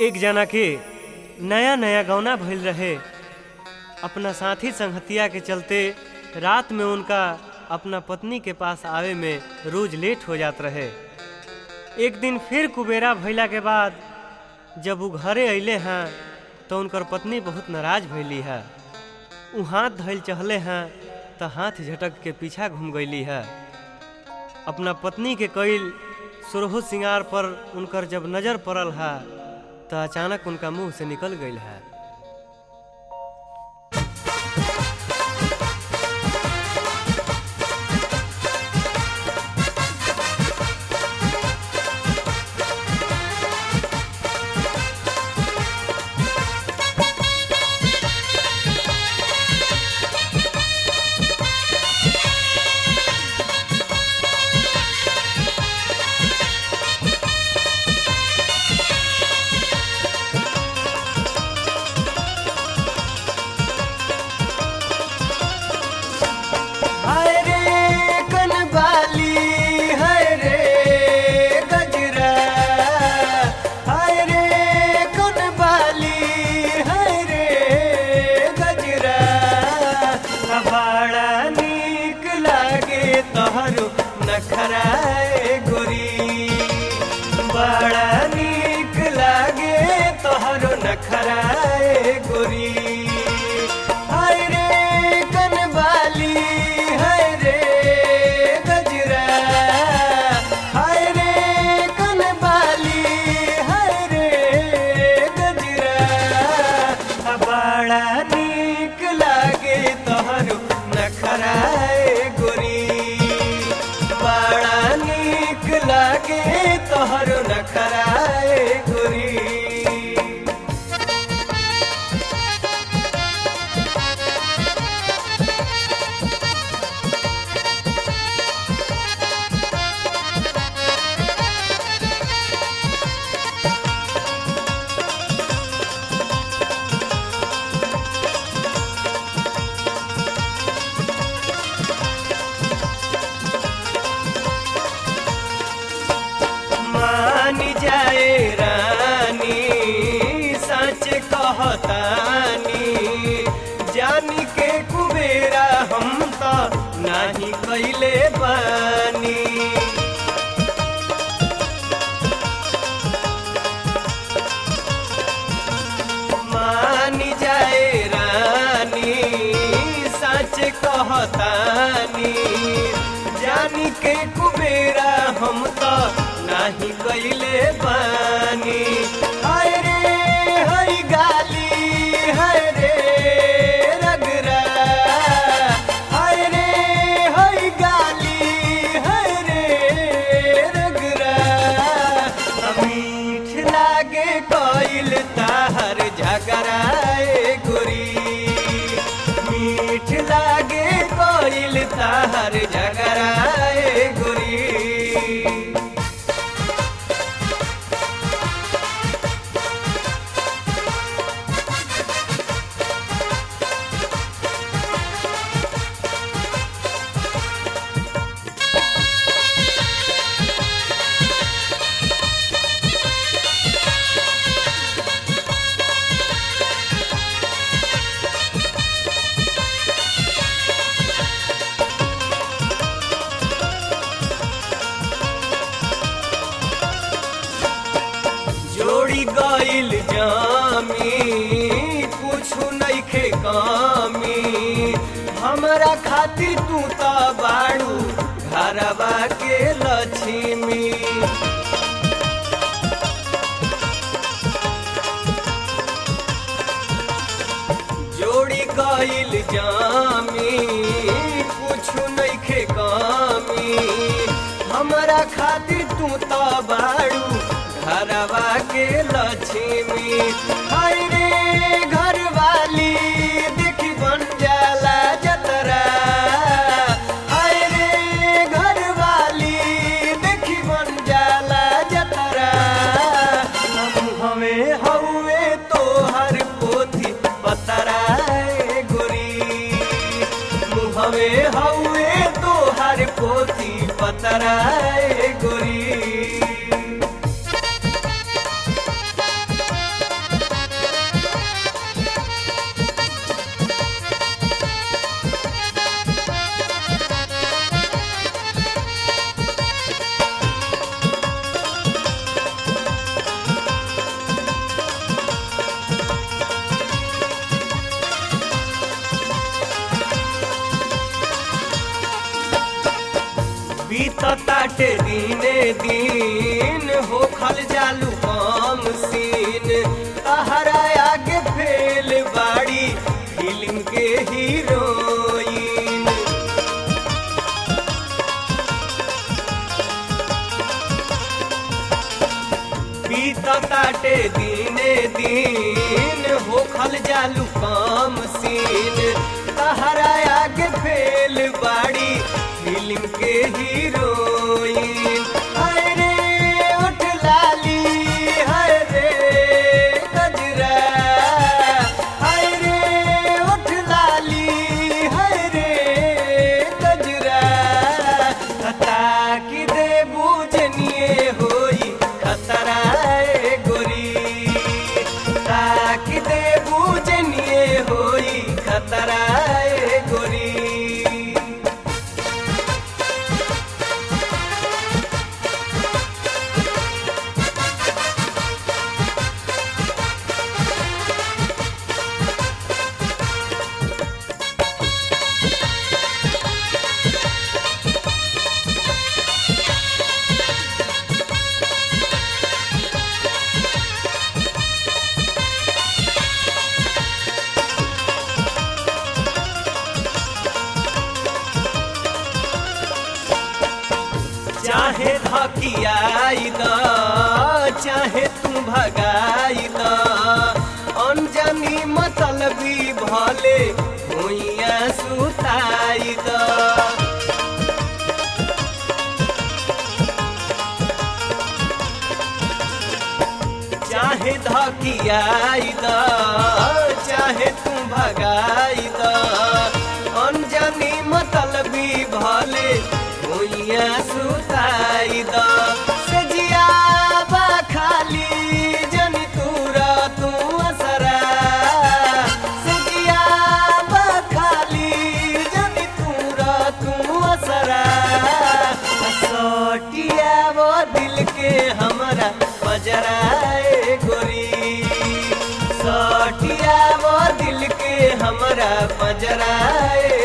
एक जना के नया नया गौना भइल रहे अपना साथी संगतिया के चलते रात में उनका अपना पत्नी के पास आवे में रोज लेट हो जात रहे एक दिन फिर कुबेरा भइला के बाद जब वो घरे अइले हैं तो उनकर पत्नी बहुत नाराज भइली है उ हाथ धइल चहले हैं तो हाथ झटक के पीछा घूम गईली है अपना पत्नी के कईल सुरहु सिंगार पर उनकर जब नजर पड़ल है तो अचानक उनका मुंह से निकल गई है हाय रे कनबाली हाय रे गजरा हाय रे कनबाली हाय रे गजरा बड़ा नीक लागे तोहरो नखराए गोरी बड़ा नीक लागे तोहरो नखराए गोरी हाय रे कनबाली हाय रे गजरा हाय रे कनबाली हाय रे गजरा बड़ा नीक लागे तोहरो नखराए गोरी बड़ा नीक लागे तोहरो नखराए गोरी मान जाए रानी सच कहतानी जानी के कुबेरा हम तो नाही कैले बानी मान जाए रानी सच कहतानी जानी के कुबेरा हम तो नाही कैले बानी हाय रे हाय गाली हाय रे रगरा हाय रे हाय गाली हाय रे रगरा मीठ लागे कोइल ताहर झगराए गोरी मीठ लागे कोइल ताहर झगराए गोरी जोड़ी गइल जामी कुछु नइखे कामी हमरा खातिर तू त बाड़ू घरवा के लक्ष्मी जोड़ी गइल जामी कुछु नइखे कामी हमरा खातिर तू त बाड़ू घरवा के लक्ष्मी हाय रे घरवाली देखी बन जाला जतरा हाय रे घरवाली देखी बन जाला जतरा हम हमें हउए तोहर पोथी पतराए गोरी मुहवे हउए तोहर पोथी पतराए गोरी बीत ताटे दीने दीन हो खल जालू काम सीन तहरा आगे फेल बाड़ी फिल्म के हीरोइन बीत ताटे दीने दीन हो खल जालू काम सीन तहरा आगे फेल बाड़ी फिल्म के हीरोइन हाय रे उठ लाली हाय रे गजरा हाय रे उठ लाली हाय रे गजरा खता की दे बूझनिए होई खतरा ए गोरी ताकि दे बूझनिए होई खतरा ए गोरी चाहे धकियाई द चाहे तू भगाई द अनजानी मतलबी भले भुइया सुताई द चाहे धकियाई द चाहे तू भगाई द अनजानी मतलबी भले भुइया सुताई द सजिया बा खाली जनी तूरा तू असरा सजिया बा खाली जनी तूरा तू असरा सटिया वो दिल के हमरा बजराए गोरी सटिया वो दिल के हमरा बजराए